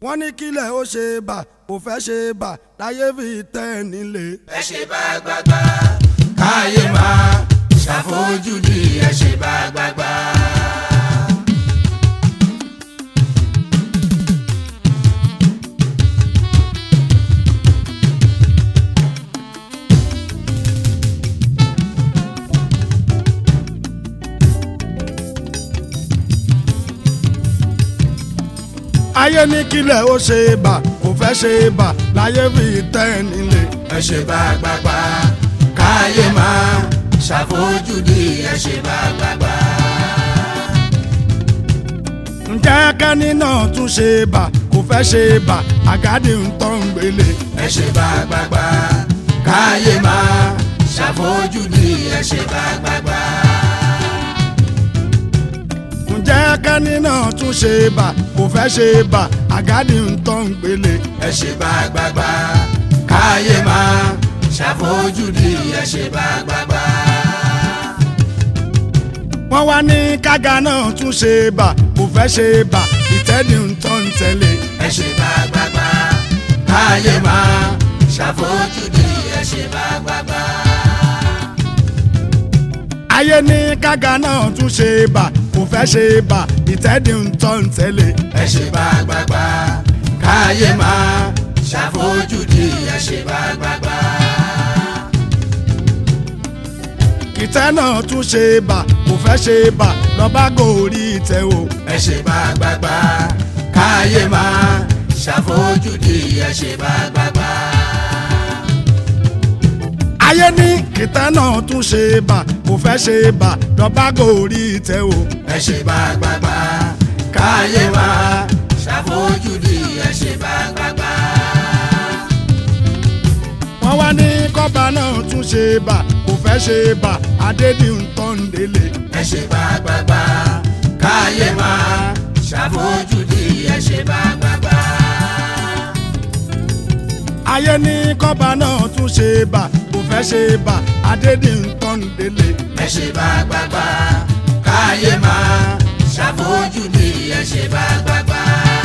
wọ́n ní kílẹ̀ ó ṣe bà kò fẹ́ ṣe bà láyé fi tẹ́ ẹ nílé. ẹ ṣe bá gbàgbà káyé máa ṣàfojúdi ẹ ṣe bá gbàgbà. ayé ní kílẹ̀ ó ṣe bà kò fẹ́ ṣe bà láyé fi tẹ́ ẹ nílé. ẹ ṣe bá gbàgbà káyé máa ṣàfojúdi ẹ ṣe bá gbàgbà. ǹjẹ́ kẹ́ni náà tún ṣe bà kò fẹ́ ṣe bà àgádì ń tọ́ ń gbélé. ẹ ṣe bá gbàgbà káyé máa ṣàfojúdi ẹ ṣe bá gbàgbà. ǹjẹ́ kẹ́ni náà tún ṣe bà kò fẹ́ ṣe bà àgádì ń tọ́ ń gbélé. ẹ ṣe bá gbàgbà káyé máa ṣàfojúdi ẹ ṣe bá gbàgbà. wọ́n wá ní kága náà tún ṣe bà kò fẹ́ ṣe bà ìtẹ́ni ń tọ́ ń tẹ́lẹ̀. ẹ ṣe bá gbàgbà káyé máa ṣàfojúdi ẹ ṣe bá gbàgbà. ayé ní kága náà tún ṣe bà kò fẹ́ ṣe bà ìtẹ́ni ń tọ́ ń tẹ́lẹ̀. ẹ ṣe bá gbàgbà káyé máa ṣàfojúdi ẹ ṣe bá gbàgbà. ìtẹ́ náà tún ṣe bà kò fẹ́ ṣe bà lọ́ba gòrí ìtẹ́ o. ẹ ṣe bá gbàgbà káyé máa ṣàfojúdi ẹ ṣe bá gbàgbà. ayé ní ìtẹ́ náà tún ṣe bà kò fẹ́ ṣe bà lọ́ba gòrí ìtẹ́ o. ẹ ṣe bá gbàgbà káyé máa ṣàfojúdi ẹ ṣe bá gbàgbà. wọ́n wá ní kọ́ba náà tún ṣe bà kò fẹ́ ṣe bà adédìntọ́ndélé. ẹ ṣe bá gbàgbà káyé máa ṣàfojúdi ẹ ṣe bá gbàgbà. ayé ní kọ́ba náà tún ṣe bà kò fẹ́ ṣe bà adédìntọ́ndélé. ẹ ṣe bá gbàgbà káyé máa ṣàfojúdi ẹ ṣe bá gbàgbà.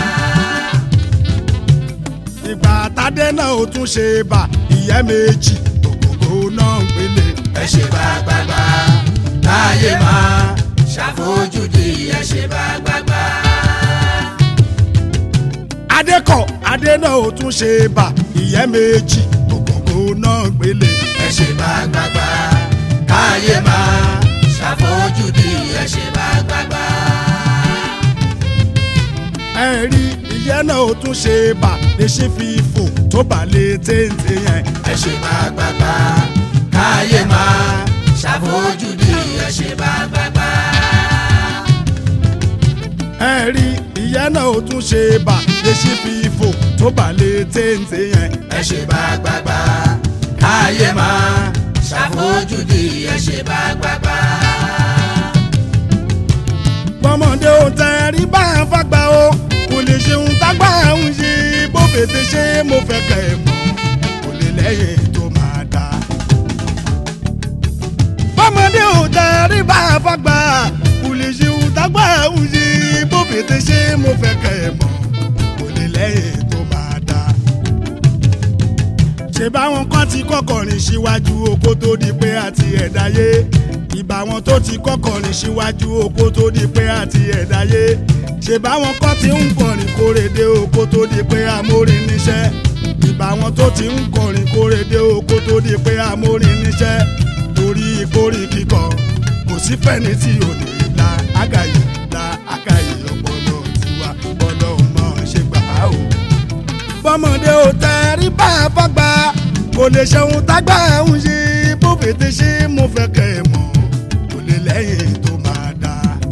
ìgbà tádé náà ó tún ṣe bà ìyẹ́ méjì ògògó náà ń gbélé. ẹ ṣe bá gbàgbà káyé máa ṣàfojúdi ẹ ṣe bá gbàgbà. adékọ̀ adé náà ó tún ṣe bà ìyẹ́ méjì ògògó náà ń gbélé. ẹ ṣe bá gbàgbà káyé máa ṣàfojúdi ẹ ṣe bá gbàgbà. ẹ rí ìyẹ́ náà ó tún ṣe bà lè ṣe fi fò tó bà lè téńté yẹn. ẹ ṣe bá gbàgbà káyé máa ṣàfojúdi ẹ ṣe bá gbàgbà. ẹ rí ìyẹ́ náà ó tún ṣe bà lè ṣe fi fò tó bà lè téńté yẹn. ẹ ṣe bá gbàgbà káyé máa ṣàfojúdi ẹ ṣe bá gbàgbà. bọ́mọdé ò tẹ rí bá a fagbá o kò lè ṣeun tágbà ń ṣe bó fètè ṣe mo fẹ́ kẹ́ ẹ mọ̀ kò lè lẹ́yìn tó máa dá. bọ́mọdé ò tẹ rí bá a fagbá kò lè ṣeun tágbà ń ṣe bó fètè ṣe mo fẹ́ kẹ́ ẹ mọ̀ kò lè lẹ́yìn tó máa dá. ṣé báwọn kan ti kọ́kọ́ rìn síwájú oko tó di pé àti ẹ̀dáyé ìbá wọn tó ti kọ́kọ́ rìn síwájú oko tó di pé àti ẹ̀dáyé ṣé báwọn kan ti ń kọrin kórèdé oko tó di pé amórin níṣẹ́ ìbá wọn tó ti ń kọrin kórèdé oko tó di pé amórin níṣẹ́ torí ìkórè kíkọ kò sí fẹ́ni tí ò ní la àgàyè la àgàyè ọpọlọ tiwa ọpọlọ mọ̀ ṣe gbà á o bọ́mọdé ò tẹ̀rí bá a fọ́gbà kò lè ṣeun tágbà ń ṣe bó fètè ṣe mo fẹ́ kẹ́ ẹ mọ̀ kò lè lẹ́yìn tó máa dá.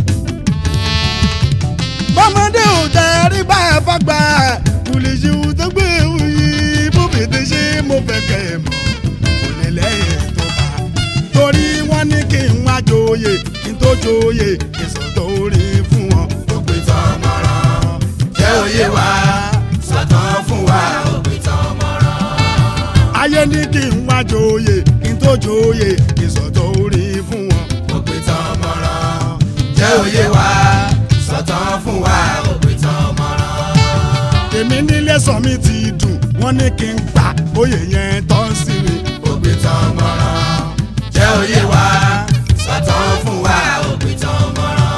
bọ́mọdé ò tẹ̀rí bá a fọ́gbà kò lè ṣeun tágbà ń ṣe bó fètè ṣe mo fẹ́ kẹ́ ẹ mọ̀ kò lè lẹ́yìn tó máa. torí wọ́n ní kí n wá joyè kí n tó joyè ìsọ̀tọ̀ orí fún wọn. òpin tán mọ̀ràn jẹ́ òye wa sọ̀tàn fún wa òpin tán mọ̀ràn. ayé ní kí n wá joyè kí n tó joyè ìsọ̀tọ̀ orí fún wọn. òpin tán mọ̀ràn jẹ́ òye wa sọ̀tàn fún wa òpin tán mọ̀ràn. mi nílé sọ mi ti dùn wọ́n ní kí n gbà oyè yẹn tọ́ sí mi. òpìtàn mọ̀ràn jẹ́ òye wa sọ̀tàn fún wa òpìtàn mọ̀ràn.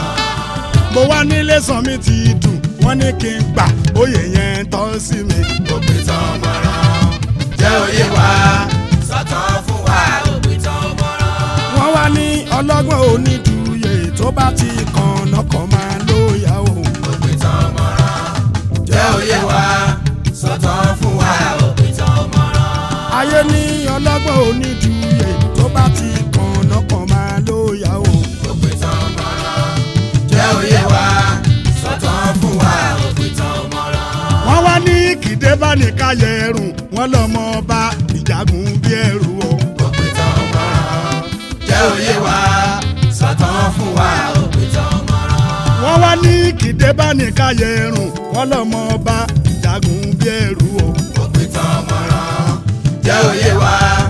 mo wá nílé sọ mi ti dùn wọ́n ní kí n gbà oyè yẹn tọ́ sí mi. òpìtàn mọ̀ràn jẹ́ òye wa sọ̀tàn fún wa òpìtàn mọ̀ràn. wọ́n wá ní ọlọ́gbọ́n onídùúyè tó bá ti kàn nọkàn máa lóya o. òpìtàn mọ̀ràn jẹ́ òye wa sọ̀tàn fún wa òpìtàn mọ̀ràn. ayé ní ọlọ́gbọ́n onídùúyè tó bá ti kàn nọkàn máa lóya o. òpìtàn mọ̀ràn jẹ́ òye wa sọ̀tàn fún wa òpìtàn mọ̀ràn. wọ́n wá ní kìdé bá ní káyẹ̀ ẹrùn wọ́n lọ́mọ ọba ìjagun bí ẹrù o. òpìtàn mọ̀ràn jẹ́ òye wa sọ̀tàn fún wa òpìtàn mọ̀ràn. wọ́n wá ní kìdé bá ní káyẹ̀ ẹrùn wọ́n lọ́mọ ọba ìjagun bí ẹrù o. òpìtàn mọ̀ràn jẹ́ òye wa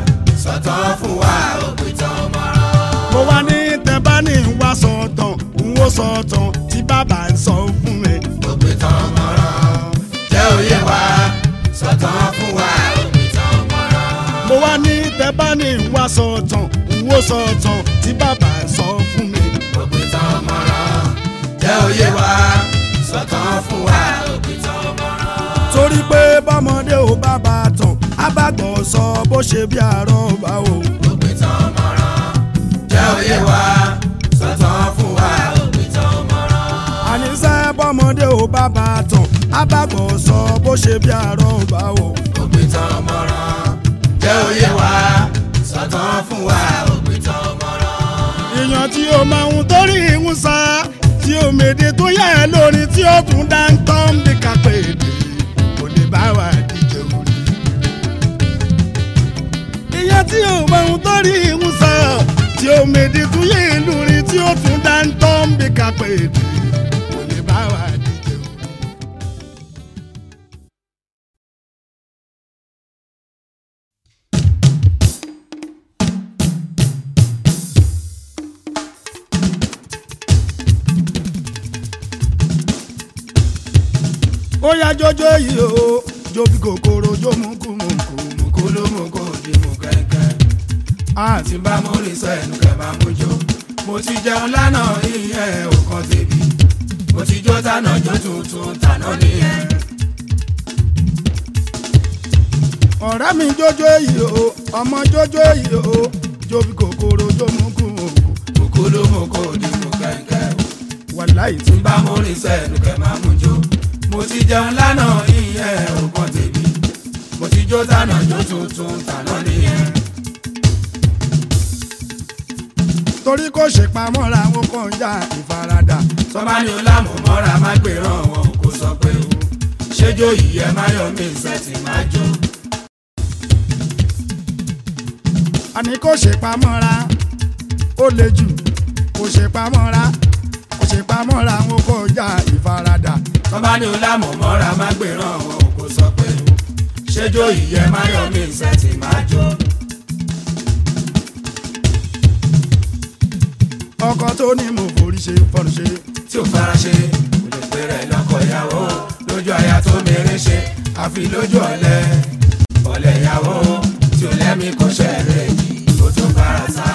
sọ̀tàn fún wa òpìtàn mọ̀ràn. mo wá ní tẹ́bá ní ń wá sọ̀tàn ń wó sọ̀tàn tí bàbá ń sọ fún mi. òpìtàn mọ̀ràn jẹ́ òye wa sọ̀tàn fún wa òpìtàn mọ̀ràn. mo wá ní tẹ́bá ní ń wá sọ̀tàn ń wó sọ̀tàn tí bàbá ń sọ fún mi. òpìtàn mọ̀ràn jẹ́ òye wa sọ̀tàn fún wa òpìtàn mọ̀ràn. torí pé bọ́mọdé ò bá bá a tàn á bá gbọ́ sọ bó ṣe bí àárọ̀ bá o. òpìtàn mọ̀ràn jẹ́ òye wa sọ̀tàn fún wa òpìtàn mọ̀ràn. àníṣe bọ́mọdé ò bá bá a tàn á bá gbọ́ sọ bó ṣe bí àárọ̀ bá o. òpìtàn mọ̀ràn jẹ́ òye wa sọ̀tàn fún wa òpìtàn mọ̀ràn. èèyàn tí ó máa ń torí ń sá tí ó mèdè tó yẹ ẹ lórí tí ó tún dá ń tán bí kápẹ́ èdè kò lè bá wa díje orí. èèyàn tí ó máa ń torí ń sá tí ó mèdè tó yẹ ẹ lórí tí ó tún dá ń tán bí kápẹ́ èdè kò lè bá wa díje orí. ó yá jọjọ yìí o jó bí kòkòrò jó mú kú mú kú mú kú ló mú kó di mú kẹ́kẹ́. àti bá mo rí sẹ́nu kẹ́ máa mú jó. mo ti jẹun lánàá ìyẹn ò kan tèmi. mo ti jó tànà jó tuntun tànà nìyẹn. ọ̀rẹ́ mi jọjọ yìí o ọmọ jọjọ yìí o jó bí kòkòrò jó mú kú mú kú kúkú ló mú kó di mú kẹ́kẹ́. wàláì tí tí bá mo rí sẹ́nu kẹ́ máa mú jó. mo ti jẹun lánàá ìyẹn ò kan tèmi. mo ti jó tànà jó tuntun tànà nìyẹn. torí kò ṣe pamọ́ra wọn kàn já ìfaradà tọ́ba ní o lámù mọ́ra má gbèrán wọn kò sọ pé o ṣéjó yìí ẹ má yọ mí ìṣẹ́tì má jó. àní kò ṣe pamọ́ra ó le jù kò ṣe pamọ́ra kò ṣe pamọ́ra wọn kàn já ìfaradà tọ́ba ní o lámù mọ́ra má gbèrán wọn kò sọ pé o ṣéjó yìí ẹ má yọ mí ìṣẹ́tì má jó. ọkọ tó ní mo forí ṣe fọnù ṣe tí ò fara ṣe kò lè pè rẹ̀ lọ́kọ̀ ìyàwó lójú aya tó mèrè ṣe àfi lójú ọ̀lẹ ọ̀lẹ ìyàwó tí ò lẹ́mí kò ṣẹ̀rẹ̀ yìí kó tó bára sá.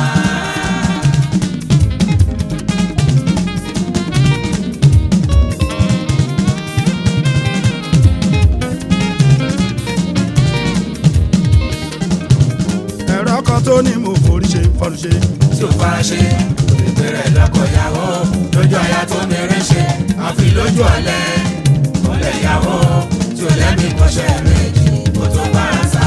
ẹ̀rọ ọkọ tó ní mo forí ṣe fọnù ṣe tí ò fara ṣe kò lè pè rẹ̀ lọ́kọ̀ ìyàwó lójú aya tó mèrè ṣe àfi lójú ọ̀lẹ ọ̀lẹ ìyàwó tí ò lẹ́mí kò ṣẹ̀rẹ̀ yìí kó tó bára sá.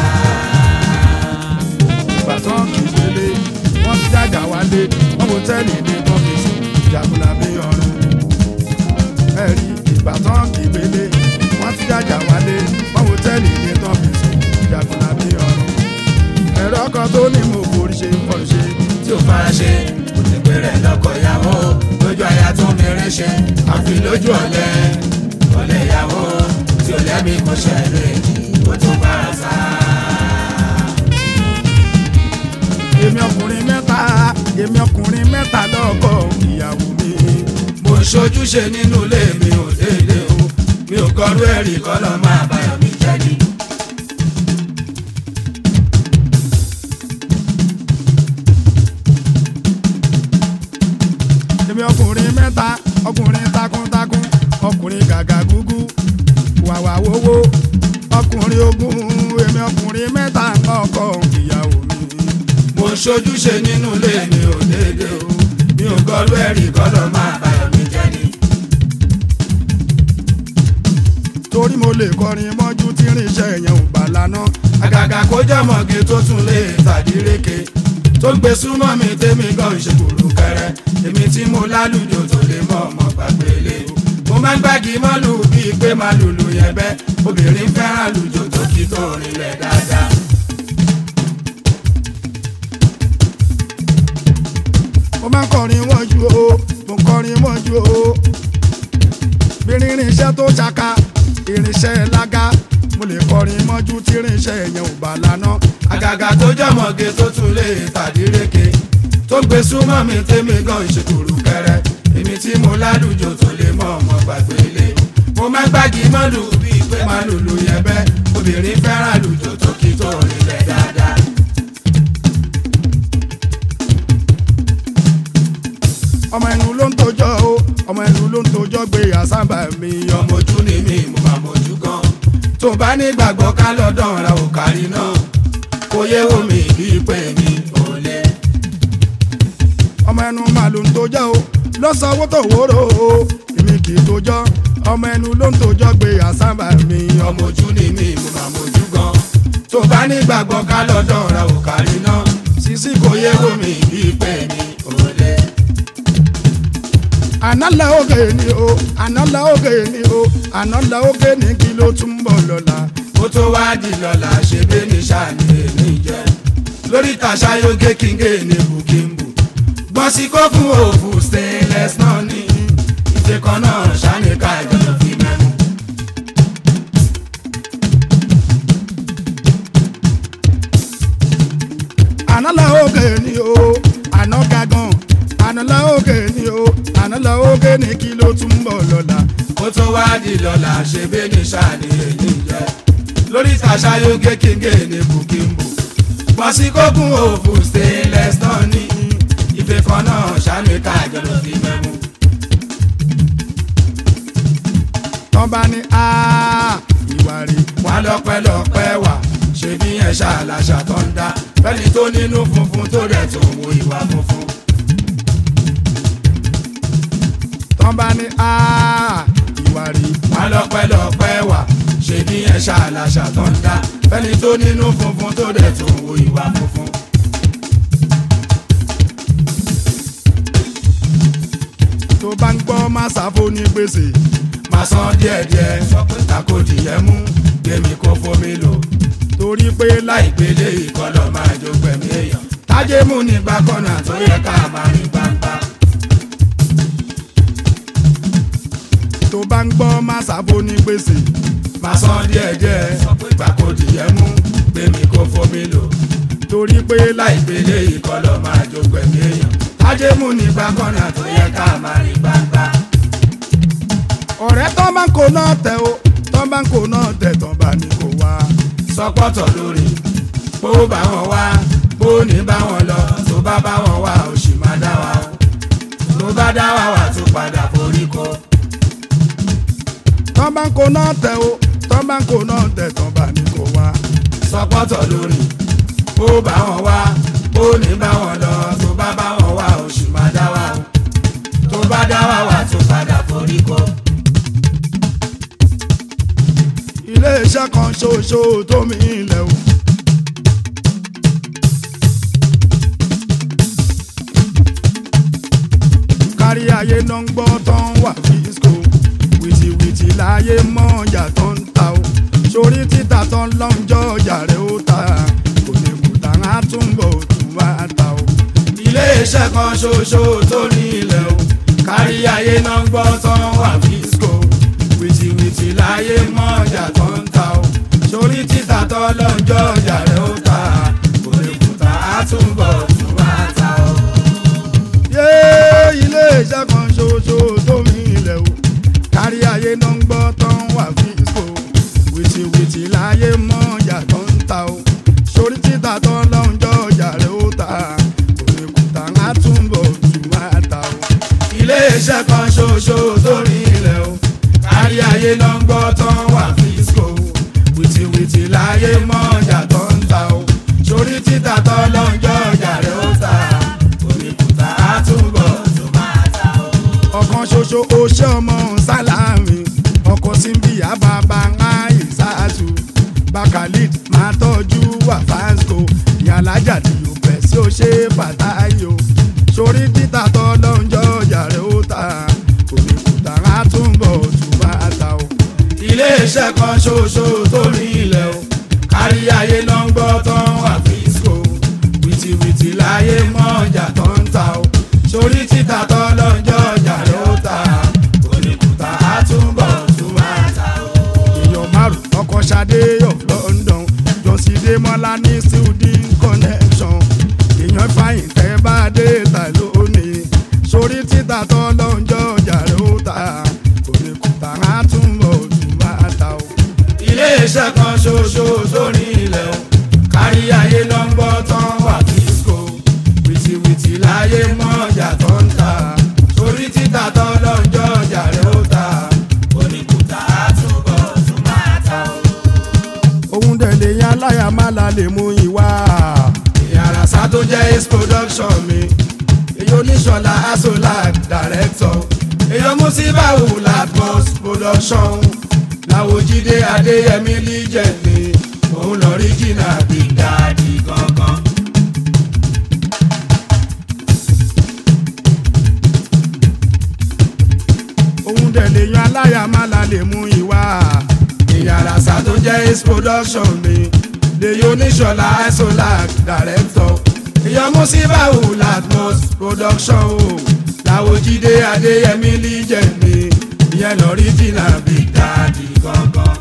ìgbà tán kì í délé wọ́n ti dàgbà wálé wọ́n mo tẹ́lẹ̀ ní kọ́fíìsì ìjàkùnà bí ọ̀run ẹ̀rí ìgbà tán kì í délé wọ́n ti dàgbà wálé wọ́n mo tẹ́lẹ̀ ní kọ́fíìsì ìjàkùnà bí ọ̀run ẹ̀rọ ọkọ tó ní mo forí ṣe fọnù ṣe tí ò fara ṣe kò ti pè rẹ̀ lọ́kọ̀ ìyàwó lójú aya tó mèrè ṣe àfi lójú ọ̀lẹ ọ̀lẹ ìyàwó tí ò lẹ́mí kò ṣẹlẹ̀ kó tó bára sá. èmi ọkùnrin mẹ́ta èmi ọkùnrin mẹ́ta lọ́kọ ìyàwó mi mo ń ṣojúṣe nínú ilé mi ò déédé o mi ò gọrú ẹ̀rí kọ́lọ́ máa báyọ̀ mi jẹ́ ni. èmi ọkùnrin mẹ́ta ọkùnrin takuntakun ọkùnrin gàgà gúgú wàwà wowó ọkùnrin ogun èmi ọkùnrin mẹ́ta ọkọ ìyàwó mi. mo ṣojúṣe nínú ilé mi ò dédé o mi ò gọrú ẹ̀rí kọ́lọ́ máa báyọ̀ mi jẹ́ ni. torí mo lè kọrin mọ́jú tí irinṣẹ́ yẹn ò bá lana. àgàgà kó jọmọ̀gé tó tún lè tàdíréke tó gbé súnmọ́ mi tèmi gan ìṣèkùrù kẹrẹ èmi tí mo lálùjọ tó lè mọ ọmọ gbàgbélé mo máa ń gbági mọ́lù bíi pé máa lùlù yẹn bẹ́ obìnrin fẹ́ràn lùjọ tó kí tó rinlẹ̀ dáadáa. mo máa ń kọrin mọ́jú o mo ń kọrin mọ́jú o bí irinṣẹ́ tó ṣaka irinṣẹ́ lága mo lè kọrin mọ́jú tí irinṣẹ́ yẹn ò bá lana. àgàgà tó jọmọ̀gé tó tún lè tàdíréke tó gbé súnmọ́ mi tèmi gan ìṣèkùrù kẹrẹ èmi tí mo lálùjọ tó lè mọ ọmọ gbàgbélé mo máa ń gbági mọ́lù bíi pé máa lùlù yẹn bẹ́ obìnrin fẹ́ràn lùjọ tó kí tó rinlẹ̀ dáadáa. ọmọ ẹnu ló ń tojọ́ o ọmọ ẹnu ló ń tojọ́ gbé àsábà mi ọmọ. ọmọ ojú ni mí mo máa mojú gan tó bá nígbàgbọ́ ká lọ́dọ̀ ra ò kárí náà kò yé omi bíi pé mi ò lè. ọmọ ẹnu máa ló ń tojọ́ o ló sanwó tó wóró o èmi kì í tojọ́ ọmọ ẹnu ló ń tojọ́ gbé àsábà mi ọmọ. ọmọ ojú ni mí mo máa mojú gan tó bá nígbàgbọ́ ká lọ́dọ̀ ra ò kárí náà sísí kò yé omi bíi pé mi ò lè. àná la oge ni o àná la oge ni o àná la oge ni kí ló tún bọ̀ lọ́la. ó tó wá di lọ́la ṣe bí ní sàní èmi jẹ́ lórí tàṣà yóge kíngé ní bukimbu gbọ́n sí kó fún òfù stainless náà ní ìfẹ́ kan náà sàní ká ìjọba fi mẹ́mu. àná la oge ni o àná gagan àná la oge ni o àná la oge ni kí ló tún bọ̀ lọ́la. ó tó wá di lọ́la ṣe bí ní sàní èmi jẹ́ lórí tàṣà yóge kíngé ní bukimbu gbọ́n sí kó fún òfù stainless náà ní ìfẹ́ kan náà sàní ká ìjọba fi mẹ́mu. tọ́ bá ní a ìwà rí wà lọ́pẹ́lọpẹ́ wà ṣe bí yẹn ṣàlàṣà tó ń dá fẹ́ni tó nínú funfun tó dẹ̀ tó wo ìwà funfun. tọ́ bá ní a ìwà rí wà lọ́pẹ́lọpẹ́ wà ṣe bí yẹn ṣàlàṣà tó ń dá fẹ́ni tó nínú funfun tó dẹ̀ tó wo ìwà funfun. tó bá ń gbọ́ má sáfó ní gbèsè máa san díẹ̀díẹ̀ sọ pé tako dìyẹ mú gbèmí kó fomi lò torí pé láì láìpele ìkọlọ̀ máa jó gbẹ̀mí èèyàn tájé mú nígbà kọ́nà tó yẹ ká máa rí gbangba. tó bá ń gbọ́ má sáfó ní gbèsè máa san díẹ̀díẹ̀ sọ pé tako dìyẹ mú gbèmí kó fomi lò. torí pé láì láìpele ìkọlọ̀ máa jó gbẹ̀mí èèyàn tájé mú nígbà kọ́nà tó yẹ ká máa rí gbangba. ọ̀rẹ́ tó bá ń kó náà tẹ̀ o tó bá ń kó náà tẹ̀ tó bá ní kó wá. sọpọ́tọ̀ lórí bó bá wọn wá bó ní bá wọn lọ tó bá bá wọn wá ó sì máa dá wa o tó bá dá wa wà tó padà forí kó. tó bá ń kó náà tẹ̀ o tó bá ń kó náà tẹ̀ tó bá ní kó wá. sọpọ́tọ̀ lórí bó bá wọn wá bó ní bá wọn lọ tó bá bá wọn wá ó sì máa dá wa o tó bá dá wa wà tó padà forí kó. iléeṣẹ́ kan ṣoṣo tó mi ilẹ̀ o. kárí ayé náà ń gbọ́ tán wà fíṣkò wìtìwìtì láyé mọ́ ọjà tó ń ta o sórí títà tán lọ́njọ́ ọjà rẹ̀ ó ta kò ní kùtà á túnbọ̀ tún wá ta o. iléeṣẹ́ kan ṣoṣo tó ní ilẹ̀ o kárí ayé náà ń gbọ́ tán wà fíṣkò wìtìwìtì láyé mọ́ ọjà tó ń ta o sórí títà tó lọ́jọ́ ọjà rẹ̀ ó ta kò lè kùtà á túnbọ̀ tún wá ta o. yé iléeṣẹ́ kan ṣoṣo tó mi ilẹ̀ o kárí ayé náà ń gbọ́ tán wà fíṣkò. wìtìwìtì láyé mọ́ ọjà tó ń ta o sórí títà tó lọ́njọ́ ọjà rẹ̀ ó ta òmìkúta á túnbọ̀ tù máa ta o. iléeṣẹ́ kan ṣoṣo sórí ilẹ̀ o kárí ayé ló ń gbọ́ tán wà fíṣkò wìtìwìtì láyé mọ́ ọjà tó ń ta o sórí títà tó lọ́njọ́ ọjà rẹ̀ ó ta òmìkúta á túnbọ̀ tó máa ta o. ọ̀kan ṣoṣo oṣé ọmọ sálámì ọkọ̀ síbi àbábá àìsàtù bakalid máa tọ́jú wà fásco ìyàlájà tí yóò bẹ̀ sí ó ṣe fàtáyò sórí títà tó lọ́njọ́ ọjà rẹ̀ ó ta òmìkúta á túnbọ̀ tù bá ta o. iléeṣẹ́ kan ṣoṣo sórí ilẹ̀ o kárí ayé ló ń gbọ́ tán wà fíṣkò wìtìwìtì láyé mọ́ ọjà tó ń ta o sórí títà tó lọ́njọ́ ọjà rẹ̀ ó ta òmìkúta á túnbọ̀ tún máa ta o. èèyàn márùn ọkọ̀ ṣadé of London jọ̀sídé mọ́lá ní student connection èèyàn fàyìn tẹ́ bá dé ta lónìí sórí títà tó lọ́njọ́ ọjà rẹ̀ ó ta òmìkúta á túnbọ̀ tún máa ta o. iléeṣẹ́ kan ṣoṣo sórí ilẹ̀ o kárí ayé ló ń gbọ́ tán wà fíṣkò wìtìwìtì láyé mọ́ ọjà tó ń ta sórí títà tó lọ́njọ́ ọjà rẹ̀ ó ta oníkùtà á túbọ̀ tún máa ta o. òun dẹ̀ lè yan aláya má la lè mú ìwà. ìyàrásá tó jẹ́ ace production mi èyí oníṣọ̀lá asolak director èyí musibawu latmos production làwòjídé adéyẹmí legend mi òun lọ rí jìnnà big daddy gangan. òun dẹ̀ lè yan aláya má la lè mú ìwà. ìyàrásá tó jẹ́ ace production mi lèyí oníṣọ̀lá asolak director èyí musibawu latmos production o làwòjídé adéyẹmí legend mi ìyẹn lọ rí jìnnà big daddy gangan.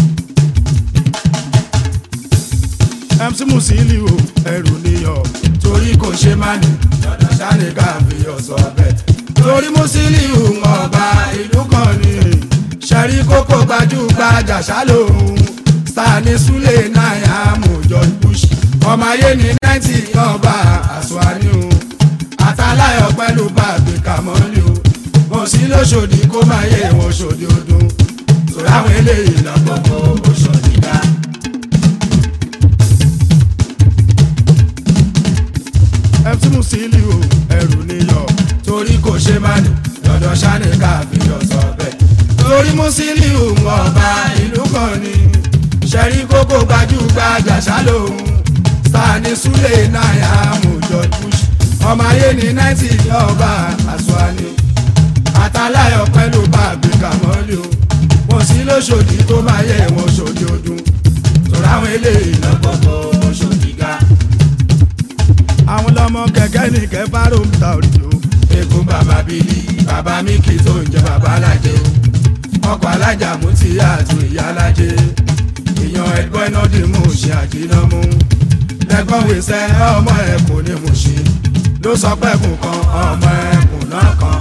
MC Musiliu ẹrù níyọ. torí kò ṣe má ní dandan sáré káfí ọ̀sọ̀ bẹ́ẹ̀. torí Musiliu ọba ìlú kan ní ṣẹ́rí kókó gbajúgbajà ṣálòhùn sani sule náírà mú George Bush ọmọ ayé ní náìtì ọba àṣùwárí o àtàláyọ̀ pẹ̀lú bàbí kàmọ́lì o mo sí lóṣòdì kó máa yẹ wọn ṣòdì ọdún torí àwọn eléyìí lọ́gbọ̀gbọ̀ òṣòdì dá. MC Musiliu ẹrù níyọ. torí kò ṣe má ní lọ́dọ̀ sani káfí ọ̀sọ̀ bẹ́ẹ̀. torí Musiliu ọba ìlú kan ní ṣẹ́rí kókó gbajúgbajà ṣálòhùn sani sule náírà mú George Bush ọmọ ayé ní náìtì ọba àṣùwàní àtàláyọ̀ pẹ̀lú bàbí kàmọ́lì o wọ́n sí lóṣòdì tó máa yẹ wọn ṣòdì ọdún torí àwọn eléyìí lọ́gbọ̀gbọ̀ ṣòdì ga. àwọn lọmọ kẹ̀kẹ́ ní kẹfà ló ń ta òrìjò. egun bàbá bílí bàbá mi kì í tó ń jẹ bàbá alájẹ o ọkọ̀ alájà mú ti àtò ìyá alájẹ èèyàn ẹgbọ́n iná dì mú ṣe àjìnà mú lẹ́gbọ́n wíṣẹ́ ọmọ ẹ̀ kò ní mú ṣe ló sọ pẹ́kùn kan ọmọ ẹ̀kùn náà kan.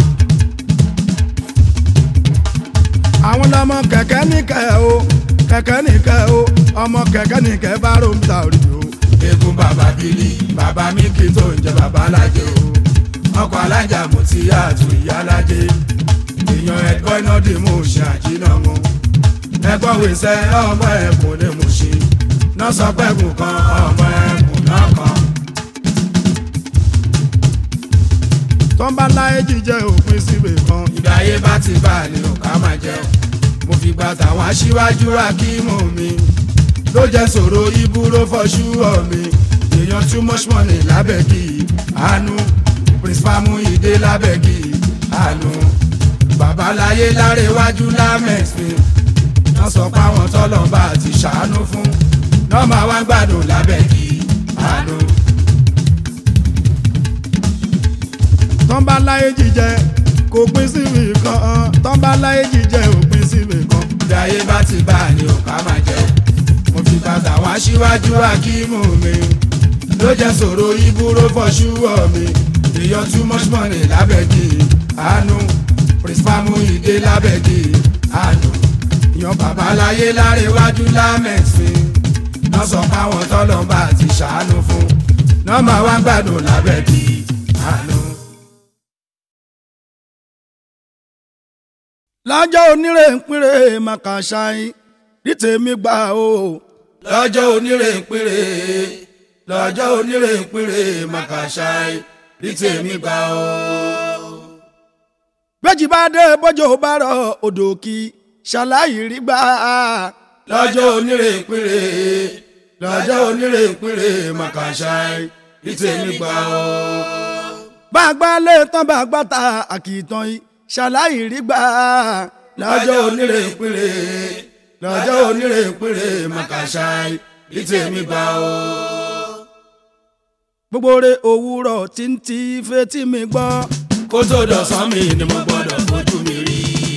àwọn lọmọ kẹ̀kẹ́ ní kẹ o kẹ̀kẹ́ ní kẹ o ọmọ kẹ̀kẹ́ ní kẹfà ló ń ta òrìjò. egun bàbá bílí bàbá mi kì í tó ń jẹ bàbá alájẹ o ọkọ̀ alájà mú ti àtò ìyá alájẹ èèyàn ẹgbọ́n iná dì mú ṣe àjìnà mú ẹgbọ́n wíṣẹ́ ọmọ ẹ̀kùn ní mú ṣe náà sọ pẹ́kùn kan ọmọ ẹ̀kùn náà kan. tọ́ńbà láyé jíjẹ òpin síbè kan. ìgbà ayé bá ti bá a ní ọ̀ká máa jẹun mo fi gba tàwọn aṣíwájú akímù mi ló jẹ́ sọ̀rọ̀ ibúró fọ́ṣú ọ̀ mi èèyàn too much money lábẹ́kì àánú principal Muyide lábẹ́kì àánú babaláyé lárẹ́wájú lámẹ́x mi wọ́n sọ pé àwọn tọ́lọ́mbà ti ṣàánú fún náà máa wá gbádùn lábẹ́kì àánú. tọ́ńbà láyé jíjẹ kò pín síbì kan tọ́ńbà láyé jíjẹ òpin síbì kan. bí ayé bá ti bá a ní ọ̀ká máa jẹ mo fi bàtà wá síwájú akímù mi ló jẹ́ sọ̀rọ̀ ibúró fọ́ṣúwọ̀ mi èèyàn too much money lábẹ́jì àánú principal Muyide lábẹ́jì àánú èèyàn babaláyé láréwájú lámẹ̀sìn náà sọ páwọn tọ́lọ́mbà ti ṣàánú fún náà máa wá gbádùn lábẹ́ bí àánú. lọ́jọ́ onírè ń pínrè màkà ṣáín ní tèmi gbà o. lọ́jọ́ onírè ń pínrè lọ́jọ́ onírè ń pínrè màkàṣáì rí tèmi gbà ó. méjì bá dé bọ́jọ́ bá rọ odò kí ṣàlàyé rí gbà. lọ́jọ́ onírè ń pínrè lọ́jọ́ onírè ń pínrè màkàṣáì rí tèmi gbà ó. bá a gbá lé tán bá a gbá ta àkìtàn yìí ṣàlàyé rí gbà. lọ́jọ́ onírè ń pínrè lọ́jọ́ onírè ń pínrè màkàṣáì rí tèmi gbà ó. gbogbo re òwúrọ̀ tí ń ti fetí mi gbọ́. kó tó dọ̀sán mi ni mo gbọ́dọ̀ fojú mi rí.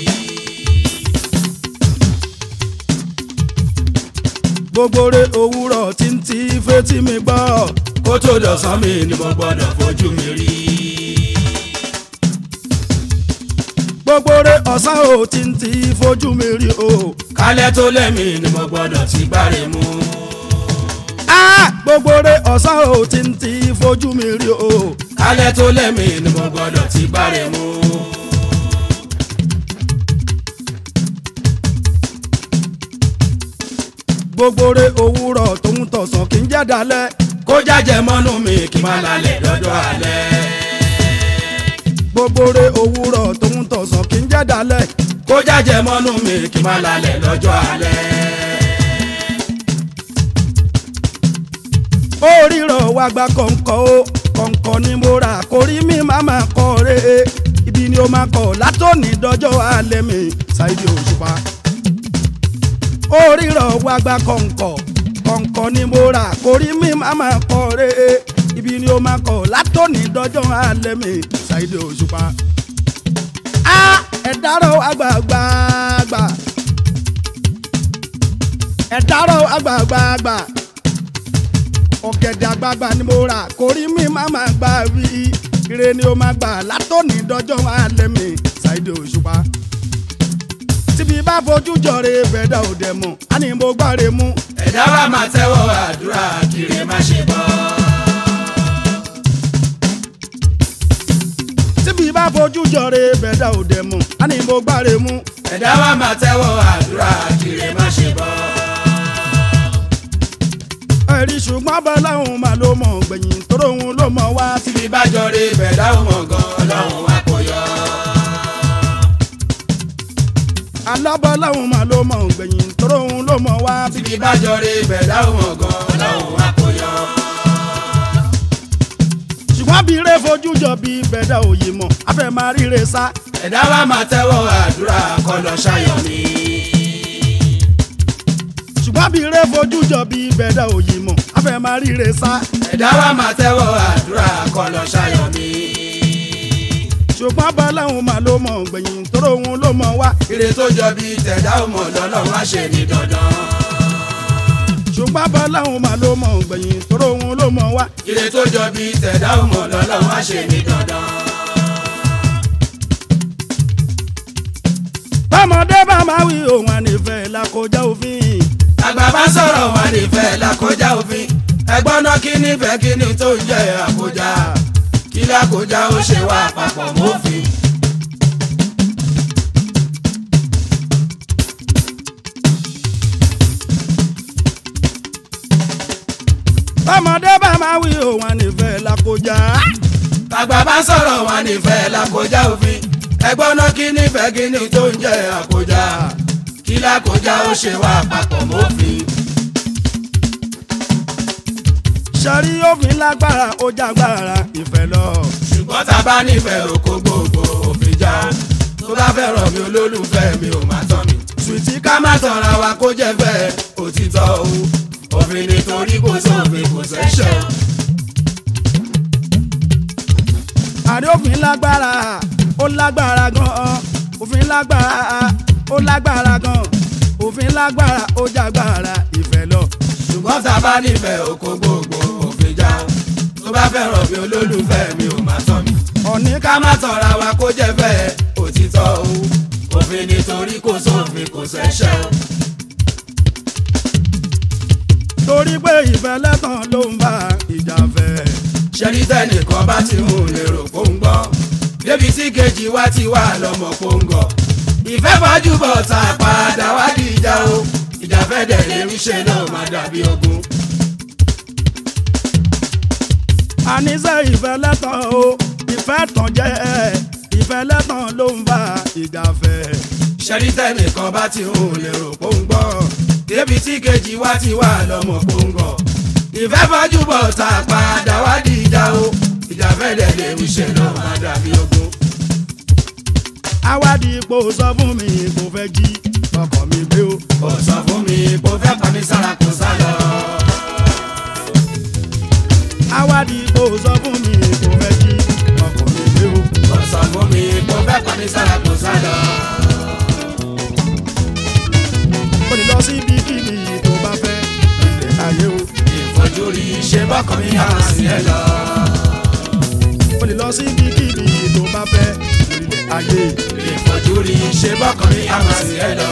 gbogbo re òwúrọ̀ tí ń ti fetí mi gbọ́. kó tó dọ̀sán mi ni mo gbọ́dọ̀ fojú mi rí. gbogbo re ọ̀sán ò tí ń ti fojú mi rí o. kálẹ̀ tó lẹ́mí ni mo gbọ́dọ̀ ti gbáre mú. Ah! gbogbo re ọ̀sán ò tí ń ti fojú mi rí o. kálẹ̀ tó lẹ́mí ni mo gbọ́dọ̀ ti gbáre mú. gbogbo re òwúrọ̀ tó ń tọ̀sán kì í jẹ́ dalẹ̀. kó jájẹ mọ́nú mi kí n má lálẹ́ dọ́jọ́ alẹ́. gbogbo re òwúrọ̀ tó ń tọ̀sán kì í jẹ́ dalẹ̀. kó jájẹ mọ́nú mi kí n má lálẹ́ lọ́jọ́ alẹ́. ó rírọ̀ wá gba kọ̀ǹkọ̀ o kọ̀ǹkọ̀ ni mo rà kórí mi má máa kọ́ re ibi ni ó máa kọ̀ látòní dọ́jọ́ alẹ́ mi Saheed Òṣùpá. ó rírọ̀ wá gba kọ̀ǹkọ̀ kọ̀ǹkọ̀ ni mo rà kórí mi má máa kọ́ re ibi ni ó máa kọ̀ látòní dọ́jọ́ alẹ́ mi Saheed Òṣùpá. a ẹ̀dárọ̀ àgbààgbà ẹ̀dárọ̀ àgbààgbà ọ̀gẹ̀dẹ̀ àgbààgbà ni mo rà kórí mi má máa gbà wí ire ni ó máa gbà látòní dọ́jọ́ alẹ́ mi Saheed Òṣùpá. tíbi bá fojú jọre bẹ̀dà òde mọ̀ á ní mo gbáre mú. ẹ̀dá wa máa tẹ́wọ́ àdúrà kiri má ṣe bọ́. tíbi bá fojú jọre bẹ̀dà òde mọ̀ á ní mo gbáre mú. ẹ̀dá wa máa tẹ́wọ́ àdúrà kiri má ṣe bọ́. ẹ̀rí ṣùgbọ́n bọ́láhùn máa ló mọ̀ gbẹ̀yìn tóró òun ló mọ̀ wá sí. tíbi bá jọre bẹ̀dá ò mọ̀ gan ọlọ́run wa kò yọ. alábọ́láhùn máa ló mọ̀ gbẹ̀yìn tóró òun ló mọ̀ wá sí. tíbi bá jọre bẹ̀dá ò mọ̀ gan ọlọ́run wa kò yọ. ṣùgbọ́n bí ire fojú jọ bí bẹ̀dà òye mọ̀ afẹ́ máa ríre sá. ẹ̀dá wa máa tẹ́wọ́ àdúrà kọ́ lọ ṣayọ̀ mi. ṣùgbọ́n bí ire fojú jọ bí bẹ̀dà òye mọ̀ afẹ́ máa ríre sá. ẹ̀dá wa máa tẹ́wọ́ àdúrà kọ́ lọ ṣayọ̀ mi. ṣùgbọ́n bọ́láhùn máa ló mọ̀ gbẹ̀yìn tóró òun ló mọ̀ wá. ire tó jọ bí tẹ̀dá ò mọ̀ lọ́lọ́run á ṣe ní dandan. ṣùgbọ́n bọ́láhùn máa ló mọ̀ gbẹ̀yìn tóró òun ló mọ̀ wá. ire tó jọ bí tẹ̀dá ò mọ̀ lọ́lọ́run á ṣe ní dandan. bọ́mọdé bá máa wí òun ànífẹ́ làkọjá òfin. àgbà bá sọ̀rọ̀ wọn nífẹ̀ẹ́ lákọjá òfin ẹgbọ́n náà kí nífẹ̀ẹ́ kí ni tó ń jẹ́ àkójá kí lákòjá ó ṣe wá papọ̀ mọ́fin. bọ́mọdé bá máa wí òun ànífẹ́ làkọjá. àgbà bá sọ̀rọ̀ wọn nífẹ̀ẹ́ lákọjá òfin ẹgbọ́n náà kí nífẹ̀ẹ́ kí ni tó ń jẹ́ àkójá kí lákòjá ó ṣe wá papọ̀ mọ́fin. sọrí òfin lágbára ó jágbára ìfẹ́ lọ. ṣùgbọ́n tá a bá nífẹ̀ẹ́ oko gbogbo òfin já tó bá fẹ́ràn mi olólùfẹ́ mi ò má tán mi. sùtì ká má tanra wa kó jẹ́ fẹ́ òtítọ́ o òfin nítorí kò sófin kò sẹ́ṣẹ̀ o. àrí òfin lágbára ó lágbára gan-an òfin lágbára ó lágbára gan-an òfin lágbára ó jágbára ìfẹ́ lọ. ṣùgbọ́n tá a bá nífẹ̀ẹ́ oko gbogbo òfin já tó bá fẹ́ràn mi olólùfẹ́ mi ò má tán mi. ọ̀ní ká ká má tanra wa kó jẹ́ fẹ́ òtítọ́ o òfin nítorí torí kò sófin kò ṣẹ̀ṣẹ̀ o. torí pé ìfẹ́ lẹ́tàn ló ń bá ìjà fẹ́. ṣẹ́rí tẹ́nìkan bá ti mú un lérò kó ń gbọ́ débi tí kejì wá ti wà lọ́mọ kó ń gọ̀. ìfẹ́ fọ́jú bọ̀ tá a padà wá di ìjà o ìjà fẹ́ dẹ̀ lè ń ṣe náà má dàbí ogun. àníṣe ìfẹ́ lẹ́tàn o ìfẹ́ tàn jẹ́ ìfẹ́ lẹ́tàn ló ń bá ìjà fẹ́. ṣẹ́rí tẹ́nìkan bá ti mú un lérò kó ń gbọ́ débi tí kejì wá ti wà lọ́mọ kó ń gọ̀. ìfẹ́ fọ́jú bọ̀ tá a padà wá di ìjà o ìjà fẹ́ dẹ̀ lè ń ṣe náà má dàbí ogun. awádìí ipò sọ fún mi kò fẹ́ jí ọkọ̀ mi gbé o. ó sọ fún mi kó fẹ́ pa mí sára kó sá lọ. awádìí ipò sọ fún mi kò fẹ́ jí ọkọ̀ mi gbé o. ó sọ fún mi kó fẹ́ pa mí sára kó sá lọ. o lè lọ sí ibikíbi tó bá fẹ́ ilẹ̀ ayé o. ìfojúrí ṣe bọ́kàn mi hàn sí ẹ lọ. o lè lọ sí ibikíbi tó bá fẹ́ ilẹ̀ ayé. ìfojúrí ṣe bọ́kàn mi hàn sí ẹ lọ.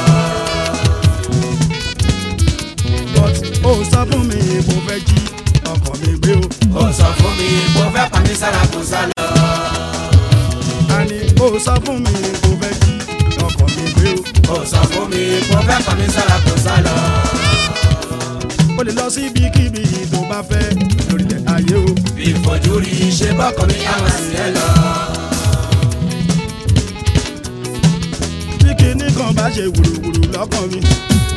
but o sọ fún mi kò fẹ́ jí ọkọ̀ mi gbé o. ó sọ fún mi kó fẹ́ pa mí sára kó sá lọ. àní o sọ fún mi kò fẹ́ jí ọkọ̀ mi gbé o. ó sọ fún mi kó fẹ́ pa mí sára kó sá lọ. o lè lọ sí ibikíbi tó bá fẹ́ lórílẹ̀ ayé o. ìfojúrí ṣe bọ́kàn mi hàn sí ẹ lọ. tí kinní kan bá ṣe wùrùwùrù lọ́kàn mi.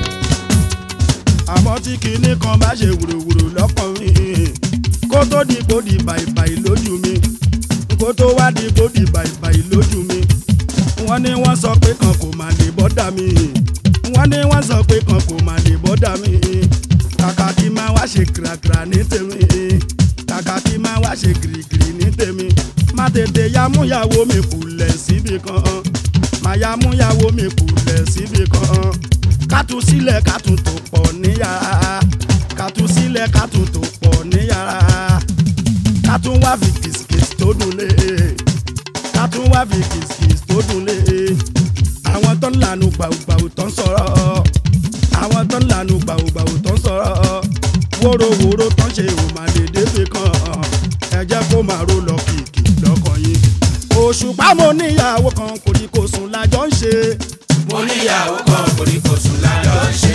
àmọ́ tí kinní kan bá ṣe wùrùwùrù lọ́kàn mi. kó tó di kó di bàìbàì lójú mi. kó tó wá di kó di bàìbàì lójú mi. wọ́n ní wọ́n sọ pé kan kò máa lè bọ́dà mi. wọ́n ní wọ́n sọ pé kan kò máa lè bọ́dà mi. kàkà kí máa wá ṣe kìràkìrà ní tèmi. kàkà kí máa wá ṣe gìrìgìrì ní tèmi. má tètè ya múyàwó mi kùlẹ̀ síbi kan màyà múyàwó mi kùlẹ̀ síbi kan kátú sílẹ̀ kátú tó pọ̀ ní yàrá kátú sílẹ̀ kátú tó pọ̀ ní yàrá kátú wá fi kìsìkìsì tó dùn lé kátú wá fi kìsìkìsì tó dùn lé àwọn tó ń lànà gbàùgbàù tó ń sọ̀rọ̀ àwọn tó ń lànà gbàùgbàù tó ń sọ̀rọ̀ wóróworó tó ń ṣe òmàdédé fi kan ẹ jẹ́ kó máa ró lọ kìkì lọ́kàn yín òṣùpá mo níyàwó kan kò ní kò sùn lájọ ń ṣe. mo níyàwó kan kòríkòsùn lájọ ń ṣe.